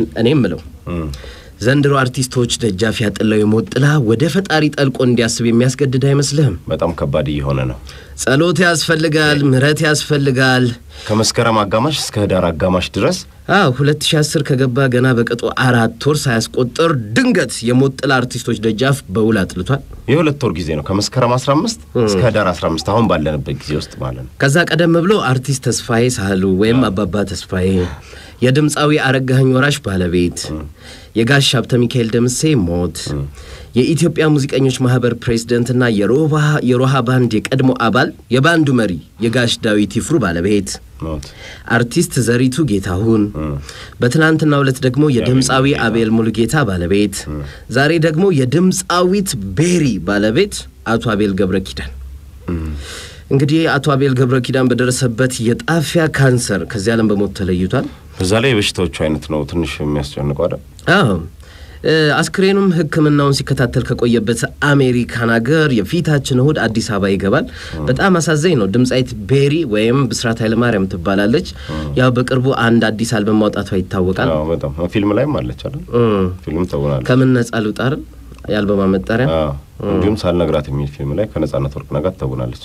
እኔ ምለው ዘንድሮ አርቲስቶች ደጃፍ ያጥለው የሞት ጥላ ወደ ፈጣሪ ጠልቆ እንዲያስብ የሚያስገድድ አይመስልህም? በጣም ከባድ እየሆነ ነው። ጸሎት ያስፈልጋል፣ ምሕረት ያስፈልጋል። ከመስከረም አጋማሽ እስከ ህዳር አጋማሽ ድረስ አዎ 2010 ከገባ ገና በቅጡ አራት ወር ሳያስቆጥር ድንገት የሞት ጥላ አርቲስቶች ደጃፍ በውል አጥልቷል። የሁለት ወር ጊዜ ነው። ከመስከረም 15 እስከ ህዳር 15 አሁን ባለንበት ጊዜ ውስጥ ማለት ነው። ከዛ ቀደም ብሎ አርቲስት ተስፋዬ ሳህሉ ወይም አባባ ተስፋዬ፣ የድምፃዊ አረጋኸኝ ወራሽ ባለቤት፣ የጋሽ ሀብተ ሚካኤል ደምሴ ሞት፣ የኢትዮጵያ ሙዚቀኞች ማህበር ፕሬዝደንትና የሮሃ ባንድ የቀድሞ አባል የባንዱ መሪ የጋሽ ዳዊት ይፍሩ ባለቤት ሞት አርቲስት ዘሪቱ ጌታሁን፣ በትናንትናው ዕለት ደግሞ የድምፃዊ አቤል ሙሉጌታ ባለቤት፣ ዛሬ ደግሞ የድምፃዊት ቤሪ ባለቤት አቶ አቤል ገብረ ኪዳን። እንግዲህ አቶ አቤል ገብረ ኪዳን በደረሰበት የጣፊያ ካንሰር ከዚህ ዓለም በሞት ተለይቷል። በዛ ላይ የበሽታዎቹ አይነት ነው ትንሽ የሚያስጨንቀው አይደል? አዎ እ አስክሬኑም ሕክምናውን ሲከታተል ከቆየበት አሜሪካን ሀገር የፊታችን እሁድ አዲስ አበባ ይገባል። በጣም አሳዛኝ ነው። ድምፃዊት ቤሪ ወይም ብስራት ኃይለማርያም ትባላለች። ያው በቅርቡ አንድ አዲስ አልበም ማውጣቷ ይታወቃል። አዎ በጣም ፊልም ላይም አለች አይደል? እም፣ ፊልም ተውናለች። ከምን ነጻ ልውጣርን የአልበማ መጠሪያ አዎ እንዲሁም ሳልነግራት የሚል ፊልም ላይ ከነጻነት ወርቅነህ ጋር ተውናለች።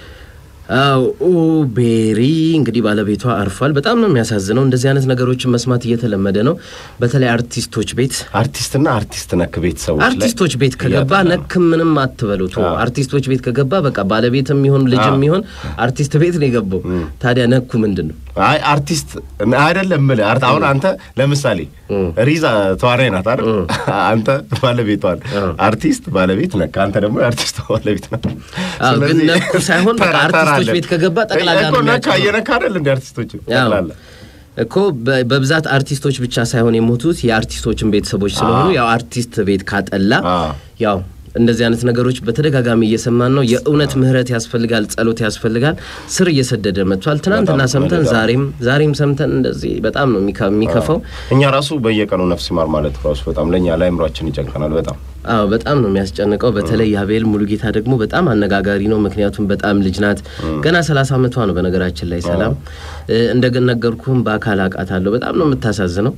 አው ኦ ቤሪ እንግዲህ ባለቤቷ አርፏል። በጣም ነው የሚያሳዝነው። እንደዚህ አይነት ነገሮችን መስማት እየተለመደ ነው። በተለይ አርቲስቶች ቤት አርቲስትና አርቲስት ነክ ቤተሰቦች ላይ አርቲስቶች ቤት ከገባ እያጠና ነው። ነክ ምንም አትበሉት። አዎ። አርቲስቶች ቤት ከገባ በቃ ባለቤትም ይሁን ልጅም አዎ። ይሁን አርቲስት ቤት ነው የገባው። ታዲያ ነኩ ምንድን ነው? አይ አርቲስት አይደለም የምልህ አርት አሁን አንተ ለምሳሌ ሪዛ ተዋናይ ናት አይደል? አንተ ባለቤቷን አርቲስት ባለቤት ነህ፣ አንተ ደግሞ የአርቲስት ባለቤት ነህ። አዎ፣ ግን ስለዚህ ነኩ ሳይሆን በቃ ተራ- ተራ አርቲስቶች አለ። ቤት ከገባ ጠቅላላ እኮ ነው ነካ የሚያጭነው። እየነካ አይደል እንደ አርቲስቶች ያው ጠቅላላ እኮ በ- በብዛት አርቲስቶች ብቻ ሳይሆን የሞቱት የአርቲስቶችን ቤተሰቦች ስለሆኑ አዎ። ያው አርቲስት ቤት ካጠላ አዎ። ያው እንደዚህ አይነት ነገሮች በተደጋጋሚ እየሰማን ነው። የእውነት ምህረት ያስፈልጋል፣ ጸሎት ያስፈልጋል። ስር እየሰደደ መጥቷል። ትናንትና በጣም ሰምተን በጣም። ዛሬም ዛሬም ሰምተን እንደዚህ በጣም ነው የሚከ- የሚከፋው። እኛ ራሱ በየቀኑ ነፍስ ይማር ማለት ራሱ በጣም ለእኛ ለአእምሯችን ይጨንቀናል። በጣም አዎ በጣም ነው የሚያስጨንቀው። በተለይ የአቤል ሙሉጌታ ደግሞ በጣም አነጋጋሪ ነው። ምክንያቱም በጣም ልጅ ናት። ገና ሰላሳ ዓመቷ ነው። በነገራችን ላይ ሰላም እንደነገርኩም በአካል አውቃታለሁ። በጣም ነው የምታሳዝነው።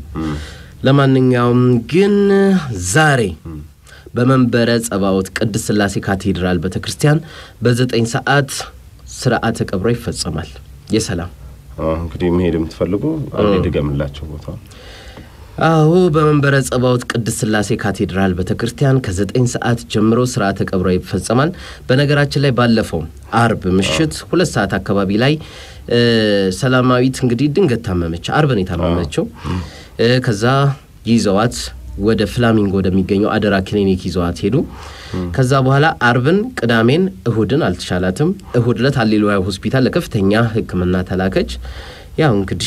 ለማንኛውም ግን ዛሬ በመንበረ ጸባዖት ቅድስት ሥላሴ ካቴድራል ቤተ ክርስቲያን በዘጠኝ ሰዓት ስርዓተ ቀብሯ ይፈጸማል። የሰላም አዎ፣ እንግዲህ መሄድ የምትፈልጉ አንዴ ድገምላቸው ቦታ አዎ በመንበረ ጸባዖት ቅድስት ሥላሴ ካቴድራል ቤተ ክርስቲያን ከዘጠኝ ሰዓት ጀምሮ ስርዓተ ቀብሯ ይፈጸማል። በነገራችን ላይ ባለፈው አርብ ምሽት ሁለት ሰዓት አካባቢ ላይ እ ሰላማዊት እንግዲህ ድንገት ታመመች። አርብ ነው የታመመችው። እ ከዛ ይዘዋት ወደ ፍላሚንጎ ወደሚገኘው አደራ ክሊኒክ ይዘዋት ሄዱ። ከዛ በኋላ አርብን፣ ቅዳሜን፣ እሁድን አልተሻላትም። እሁድ ዕለት ሃሌሉያ ሆስፒታል ለከፍተኛ ሕክምና ተላከች። ያው እንግዲህ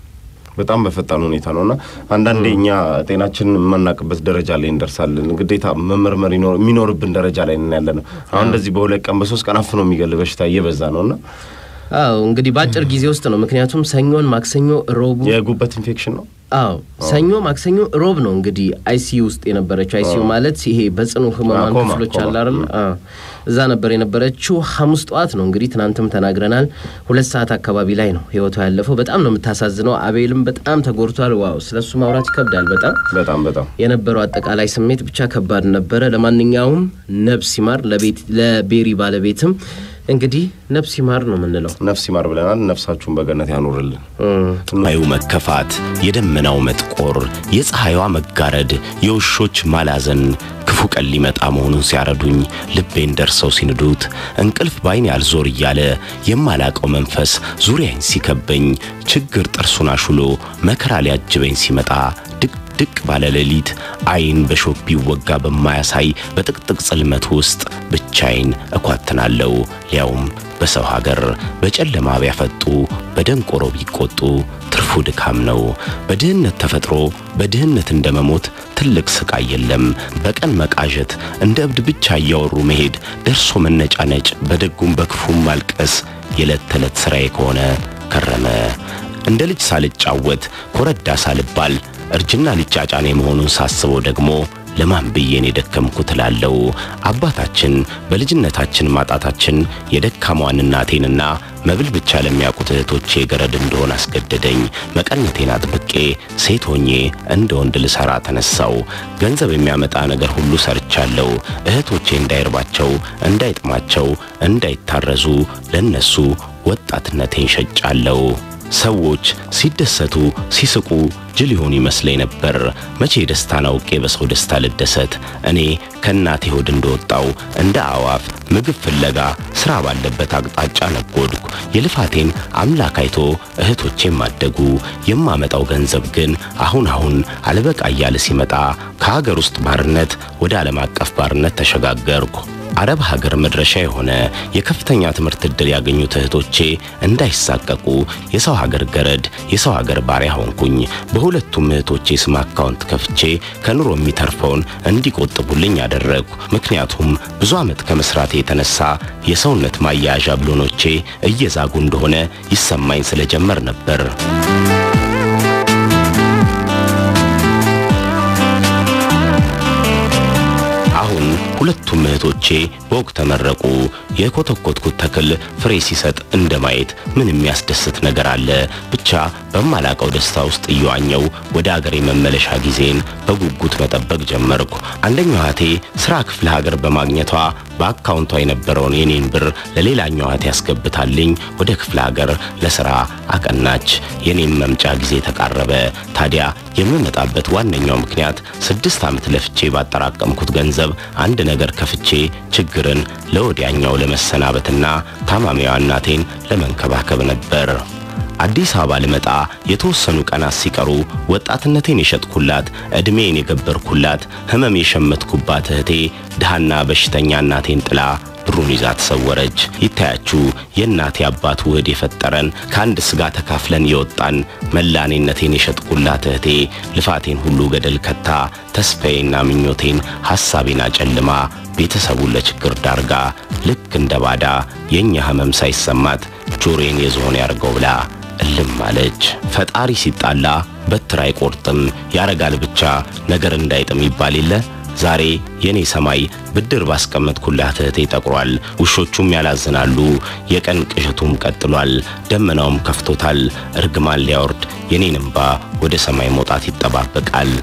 በጣም በፈጣን ሁኔታ ነው እና አንዳንዴ እኛ ጤናችንን የማናቅበት ደረጃ ላይ እንደርሳለን። ግዴታ መመርመር ይኖር- የሚኖርብን ደረጃ ላይ ነን ያለ ነው። አሁን እንደዚህ በሁለት ቀን በሶስት ቀን አፍኖ የሚገል በሽታ እየበዛ ነው እና አዎ እንግዲህ በአጭር ጊዜ ውስጥ ነው። ምክንያቱም ሰኞን፣ ማክሰኞ፣ ሮቡ የጉበት ኢንፌክሽን ነው። አዎ ሰኞ፣ ማክሰኞ፣ ሮብ ነው እንግዲህ አይሲዩ ውስጥ የነበረችው። አይሲዩ ማለት ይሄ በጽኑ ህሙማን ኮማ፣ ክፍሎች ኮማ። አለ አይደል? አዎ እዛ ነበር የነበረችው። ሐሙስ ጠዋት ነው እንግዲህ ትናንትም ተናግረናል። ሁለት ሰዓት አካባቢ ላይ ነው ህይወቷ ያለፈው። በጣም ነው የምታሳዝነው። አቤልም በጣም ተጎድቷል። ዋው ስለሱ ማውራት ይከብዳል በጣም በጣም በጣም የነበረው አጠቃላይ ስሜት ብቻ ከባድ ነበረ። ለማንኛውም ነብስ ይማር ለቤት ለቤሪ ባለቤትም እንግዲህ ነብስ ይማር ነው የምንለው። ነፍስ ይማር ብለናል። ነፍሳችሁን በገነት ያኖርልን። ሰማዩ መከፋት፣ የደመናው መጥቆር፣ የፀሐይዋ መጋረድ፣ የውሾች ማላዘን ክፉ ቀን ሊመጣ መሆኑን ሲያረዱኝ ልቤን ደርሰው ሲንዱት እንቅልፍ ባይን ያልዞር እያለ የማላቀው መንፈስ ዙሪያኝ ሲከበኝ ችግር ጥርሱን አሹሎ መከራ ሊያጅበኝ ሲመጣ ድቅድቅ ባለ ሌሊት አይን በሾክ ቢወጋ በማያሳይ በጥቅጥቅ ጽልመት ውስጥ ብቻዬን እኳትናለሁ ሊያውም በሰው ሀገር በጨለማ ቢያፈጡ በደንቆሮ ቢቆጡ ትርፉ ድካም ነው። በድህነት ተፈጥሮ በድህነት እንደመሞት ትልቅ ስቃይ የለም። በቀን መቃዠት፣ እንደ እብድ ብቻ እያወሩ መሄድ፣ ደርሶ መነጫነጭ፣ በደጉም በክፉም ማልቀስ የዕለት ተዕለት ሥራዬ ከሆነ ከረመ። እንደ ልጅ ሳልጫወት ኮረዳ ሳልባል እርጅና ሊጫጫኔ መሆኑን ሳስበው ደግሞ ለማን ብዬን የደከምኩት እላለሁ። አባታችን በልጅነታችን ማጣታችን የደካሟን እናቴንና መብል ብቻ ለሚያውቁት እህቶቼ ገረድ እንደሆን አስገደደኝ። መቀነቴን አጥብቄ ሴት ሆኜ እንደ ወንድ ልሰራ ተነሳው። ገንዘብ የሚያመጣ ነገር ሁሉ ሰርቻለሁ። እህቶቼ እንዳይርባቸው፣ እንዳይጥማቸው፣ እንዳይታረዙ ለነሱ ወጣትነቴን ሸጫለሁ። ሰዎች ሲደሰቱ ሲስቁ ጅል ይሆን ይመስለኝ ነበር። መቼ ደስታን አውቄ በሰው ደስታ ልደሰት? እኔ ከእናቴ ሆድ እንደወጣው እንደ አዋፍ ምግብ ፍለጋ ሥራ ባለበት አቅጣጫ ነጎድኩ። የልፋቴን አምላክ አይቶ እህቶቼም አደጉ። የማመጣው ገንዘብ ግን አሁን አሁን አልበቃ እያለ ሲመጣ ከሀገር ውስጥ ባርነት ወደ ዓለም አቀፍ ባርነት ተሸጋገርኩ። አረብ ሀገር መድረሻ የሆነ የከፍተኛ ትምህርት ዕድል ያገኙት እህቶቼ እንዳይሳቀቁ የሰው ሀገር ገረድ፣ የሰው ሀገር ባሪያ ሆንኩኝ። በሁለቱም እህቶቼ ስም አካውንት ከፍቼ ከኑሮ የሚተርፈውን እንዲቆጥቡልኝ አደረግኩ። ምክንያቱም ብዙ ዓመት ከመስራቴ የተነሳ የሰውነት ማያያዣ ብሎኖቼ እየዛጉ እንደሆነ ይሰማኝ ስለጀመር ነበር። አሁን ሁለቱም እህቶቼ በወግ ተመረቁ። የኮተኮትኩት ተክል ፍሬ ሲሰጥ እንደ ማየት ምን የሚያስደስት ነገር አለ? ብቻ በማላቀው ደስታ ውስጥ እየዋኘው ወደ አገሬ መመለሻ ጊዜን በጉጉት መጠበቅ ጀመርኩ። አንደኛው እህቴ ስራ ክፍለ ሀገር በማግኘቷ በአካውንቷ የነበረውን የኔን ብር ለሌላኛው እህቴ ያስገብታልኝ ወደ ክፍለ ሀገር ለስራ አቀናች። የኔም መምጫ ጊዜ ተቃረበ። ታዲያ የምመጣበት ዋነኛው ምክንያት ስድስት ዓመት ለፍቼ ባጠራቀምኩት ገንዘብ አንድ ነገር ከፍቼ ችግርን ለወዲያኛው ለመሰናበትና ታማሚዋ እናቴን ለመንከባከብ ነበር። አዲስ አበባ ልመጣ የተወሰኑ ቀናት ሲቀሩ ወጣትነቴን የሸጥኩላት፣ ዕድሜን የገበርኩላት፣ ሕመም የሸመትኩባት እህቴ ድሃና በሽተኛ እናቴን ጥላ ብሩን ይዛ ተሰወረች። ይታያችሁ የእናቴ አባት ውህድ የፈጠረን ከአንድ ስጋ ተካፍለን የወጣን መላኔነቴን የሸጥኩላት እህቴ ልፋቴን ሁሉ ገደል ከታ ተስፋዬና ምኞቴን ሐሳቤን አጨልማ ቤተሰቡን ለችግር ዳርጋ ልክ እንደ ባዳ የእኛ ሕመም ሳይሰማት ጆሮዬን የዝሆን ያርገው ብላ እልም አለች። ፈጣሪ ሲጣላ በትር አይቆርጥም ያረጋል ብቻ ነገር እንዳይጥም ይባል የለ ዛሬ የኔ ሰማይ ብድር ባስቀመጥኩላት እህቴ ጠቁሯል። ውሾቹም ያላዝናሉ። የቀን ቅዠቱም ቀጥሏል። ደመናውም ከፍቶታል። እርግማን ሊያወርድ የኔን እምባ ወደ ሰማይ መውጣት ይጠባበቃል።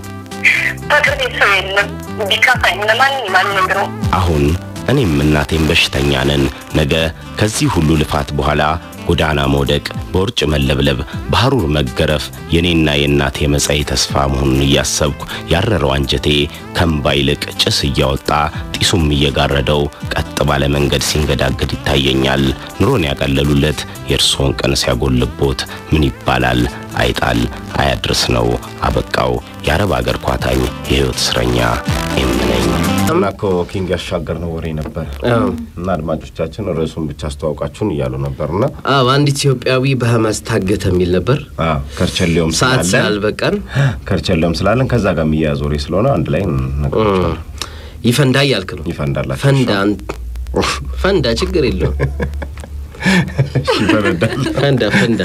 በቅርቤ ሰው የለም ቢካፋኝ ለማን ማንነግረው አሁን እኔም እናቴም በሽተኛ ነን። ነገ ከዚህ ሁሉ ልፋት በኋላ ጎዳና መውደቅ፣ በውርጭ መለብለብ፣ በሐሩር መገረፍ የኔና የእናቴ መጻኢ ተስፋ መሆኑን እያሰብኩ ያረረው አንጀቴ ከእምባ ይልቅ ጭስ እያወጣ ጢሱም እየጋረደው ቀጥ ባለ መንገድ ሲንገዳገድ ይታየኛል። ኑሮን ያቀለሉለት የእርስዎን ቀን ሲያጎልቦት ምን ይባላል? አይጣል አያድርስ ነው። አበቃው። የአረብ አገር ኳታኝ የሕይወት እስረኛ የምነኝ እና እኮ ኪንግ ያሻገር ነው ወሬ ነበር እና አድማጮቻችን ርዕሱን ብቻ አስተዋውቃችሁን እያሉ ነበርና አዎ አንድ ኢትዮጵያዊ በሐማስ ታገተ የሚል ነበር። አዎ ከርቸሌውም ሰዓት ስላለን ስላልበቃን ከርቸሌውም ስላለን ከዛ ጋር የሚያያዝ ወሬ ስለሆነ አንድ ላይ ነገሮች ይፈንዳ እያልክ ነው። ይፈንዳላችሁ። ፈንዳ አንተ- ፈንዳ፣ ችግር የለውም። ይፈነዳል። ፈንዳ ፈንዳ።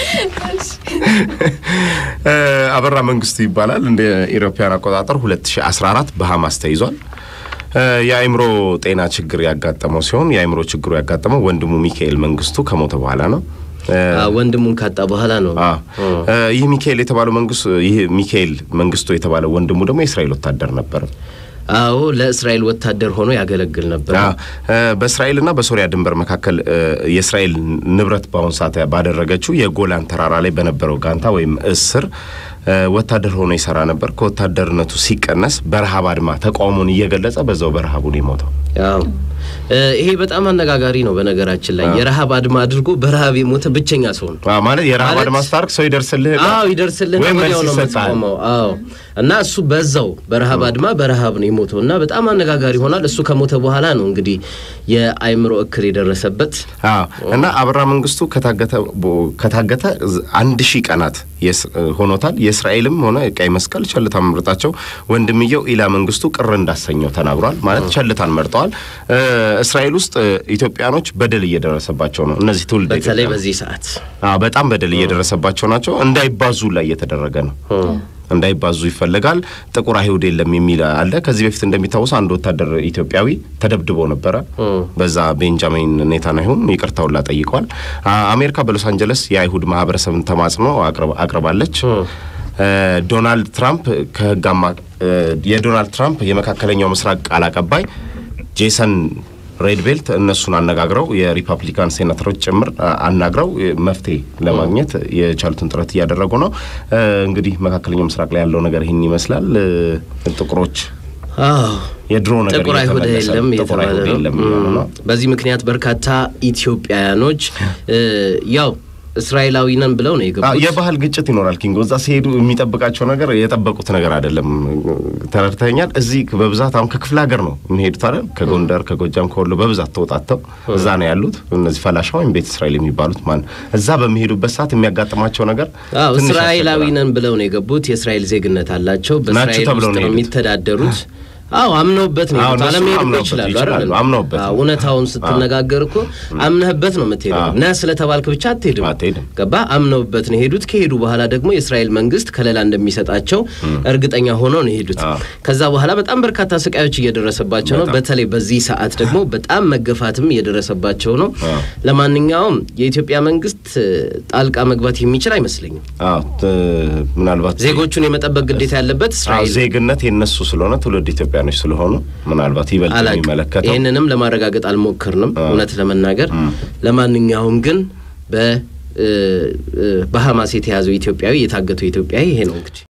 እ፣ አበራ መንግስቱ ይባላል። እንደ ኢሮፓያን አቆጣጠር 2014 በሐማስ ተይዟል። እ፣ የአእምሮ ጤና ችግር ያጋጠመው ሲሆን የአእምሮ ችግሩ ያጋጠመው ወንድሙ ሚካኤል መንግስቱ ከሞተ በኋላ ነው። እ፣ አዎ፣ ወንድሙን ካጣ በኋላ ነው። አዎ። እ፣ ይህ ሚካኤል የተባለው መንግስቱ ይህ ሚካኤል መንግስቱ የተባለው ወንድሙ ደግሞ የእስራኤል ወታደር ነበር። አዎ ለእስራኤል ወታደር ሆኖ ያገለግል ነበር። አዎ፣ እ፣ በእስራኤልና በሶሪያ ድንበር መካከል እ፣ የእስራኤል ንብረት በአሁኑ ሰዓት ባደረገችው የጎላን ተራራ ላይ በነበረው ጋንታ ወይም እስር እ፣ ወታደር ሆኖ ይሰራ ነበር። ከወታደርነቱ ሲቀነስ በረሃብ አድማ ተቃውሞን እየገለጸ በዛው በረሃቡን የሞተው አዎ እ፣ ይሄ በጣም አነጋጋሪ ነው። በነገራችን ላይ የረሃብ አድማ አድርጎ በረሃብ የሞተ ብቸኛ ሰው ነው። አዎ፣ ማለት የረሃብ ማለት- አድማ ስታርቅ ሰው ይደርስልህ አዎ ይደርስልን ወይም ወዲያው መልስ ነው ይሰጣል። የምትቆመው። አዎ እና እሱ በዛው በረሃብ አድማ በረሃብ ነው የሞተው እና በጣም አነጋጋሪ ሆኗል። እሱ ከሞተ በኋላ ነው እንግዲህ የአእምሮ እክል የደረሰበት። አዎ እና አበራ መንግስቱ ከታገተ ቦ- ከታገተ ዝ- አንድ ሺህ ቀናት የስ- ሆኖታል። የእስራኤልም ሆነ ቀይ መስቀል ቸልታ መምረጣቸው ወንድምየው ኢላ መንግስቱ ቅር እንዳሰኘው ተናግሯል። ማለት ቸልታን መርጠዋል። እ፣ እስራኤል ውስጥ እ፣ ኢትዮጵያኖች በደል እየደረሰባቸው ነው። እነዚህ ትውልድ በተለይ በዚህ ሰዓት በጣም በደል እየደረሰባቸው ናቸው። እንዳይባዙ ላይ እየተደረገ ነው። እንዳይባዙ ይፈለጋል። ጥቁር አይሁድ የለም የሚል አለ። ከዚህ በፊት እንደሚታወሱ አንድ ወታደር ኢትዮጵያዊ ተደብድቦ ነበረ። በዛ ቤንጃሚን ኔታንያሁም ይቅርታውን ጠይቋል። አሜሪካ በሎስ አንጀለስ የአይሁድ ማህበረሰብን ተማጽኖ አቅርባለች። ዶናልድ ትራምፕ ከህግ አማ የዶናልድ ትራምፕ የመካከለኛው ምስራቅ ቃል አቀባይ ጄሰን ሬድ ቤልት እነሱን አነጋግረው የሪፐብሊካን ሴናተሮች ጭምር አናግረው መፍትሄ ለማግኘት የቻሉትን ጥረት እያደረጉ ነው። እንግዲህ መካከለኛው ምስራቅ ላይ ያለው ነገር ይህን ይመስላል። ጥቁሮች የድሮ ነገር ጥቁር አይሁድ እየተመለሰ የለም ነው። ጥቁር አይሁድ እየተባለ የለም ነው። እያሉ ነው። በዚህ ምክንያት በርካታ ኢትዮጵያውያኖች ያው እስራኤላዊ ነን ብለው ነው አዎ፣ የገቡት። የባህል ግጭት ይኖራል። ኪንጎ እዛ ሲሄዱ የሚጠብቃቸው ነገር የጠበቁት ነገር አይደለም። ተረድተኛል። እዚህ በብዛት አሁን ከክፍለ ሀገር ነው የሚሄዱት አይደል? ከጎንደር፣ ከጎጃም፣ ከወሎ በብዛት ተወጣተው እዛ ነው ያሉት። እነዚህ ፈላሻ ወይም ቤተ እስራኤል የሚባሉት ማለት እዛ በሚሄዱበት ሰዓት የሚያጋጥማቸው ነገር አዎ ትንሽ እስራኤላዊ ያስቸግራል። ነን ብለው ነው የገቡት። የእስራኤል ዜግነት አላቸው። በእስራኤል ተብለው ውስጥ ነው ነው የሄዱት። የሚተዳደሩት። አዎ አምነውበት ነው አዎ፣ የሄዱት። እነሱ አለመሄድ እኮ አምነውበት ይችላሉ ይችላሉ። አይደል? አምነውበት አዎ፣ እውነታውን ስትነጋገር እኮ አምነህበት ነው የምትሄደው። አዎ። ነህ ስለተባልክ ብቻ አትሄድም። አትሄድም። ገባ? አምነውበት ነው የሄዱት። ከሄዱ በኋላ ደግሞ የእስራኤል መንግስት ከለላ እንደሚሰጣቸው እርግጠኛ ሆነው ነው የሄዱት። አዎ። ከዛ በኋላ በጣም በርካታ ስቃዮች እየደረሰባቸው ነው። በጣም። በተለይ በዚህ ሰዓት ደግሞ በጣም መገፋትም እየደረሰባቸው ነው። አዎ። ለማንኛውም የኢትዮጵያ መንግስት ጣልቃ መግባት የሚችል አይመስለኝም። አዎ፣ ት- ምናልባት ዜጎቹን የመጠበቅ ግዴታ ያለበት አዎ፣ እስራኤል ዜግነት የነሱ ስለሆነ ትውልድ ኢትዮጵያኖች ስለሆኑ ምናልባት ይበልጥ አላውቅም። የሚመለከተው ይህንንም ለማረጋገጥ አልሞክርንም እውነት ለመናገር ለማንኛውም ግን በ እ- እ- በሐማስ የተያዘው ኢትዮጵያዊ የታገተው ኢትዮጵያዊ ይሄ ነው እንግዲህ